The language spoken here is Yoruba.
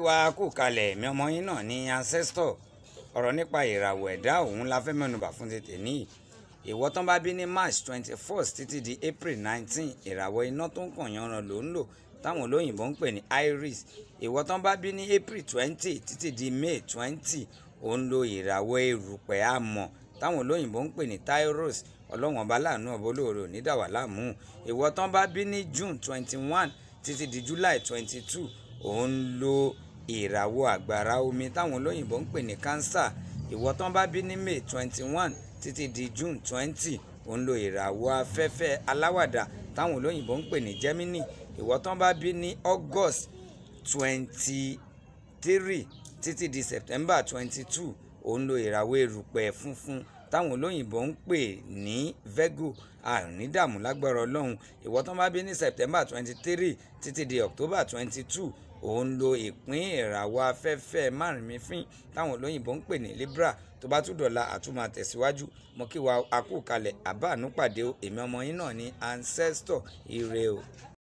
wa kú kalẹ̀ mi ọmọ yín náà ní ancestor ọ̀rọ̀ nípa ìràwọ̀ ẹ̀dá òun la fẹ́ mẹ́nubà fún tètè ní ìwọ tán bá bí ní march twenty first títí di april nineteen ìràwọ̀ iná tó ń kàn yanran ló ń lò táwọn olóyìnbó ń pè ní iris ìwọ tán bá bí ní april twenty títí di may twenty òun lo ìràwọ̀ erùpẹ̀ àmọ̀ táwọn olóyìnbó ń pè ní tyros ọlọ́wọ̀n ọba láàánú ọba olóore ò ní dà wá láàmú ìwọ tán bá bí ní june twenty one títí di july twenty two òun lo ìràwọ̀ àgbàrá omi táwọn olóyìnbó ń pè ní cancer ìwọ tán bá bí ní may twenty one títí di june twenty òun lo ìràwọ̀ afẹ́fẹ́ aláwàdà táwọn olóyìnbó ń pè ní gemini ìwọ tán bá bí ní august twenty three títí di september twenty two òun lo ìràwọ̀ erùpẹ̀ funfun táwọn olóyìnbó ń pè ní virgo àrídàmú lágbára ọlọ́run ìwọ tán bá bí ní september twenty three títí di october twenty two òun lo ìpín ìràwọ̀ afẹ́fẹ́ márùnmífín táwọn olóyìnbó ń pè ní libra tó bá tún dọ̀la àtúmọ̀ tẹ̀síwájú mo kí wa akú kalẹ̀ àbá ànúpàdé o èmi ọmọ yín náà ní ancestor ire o.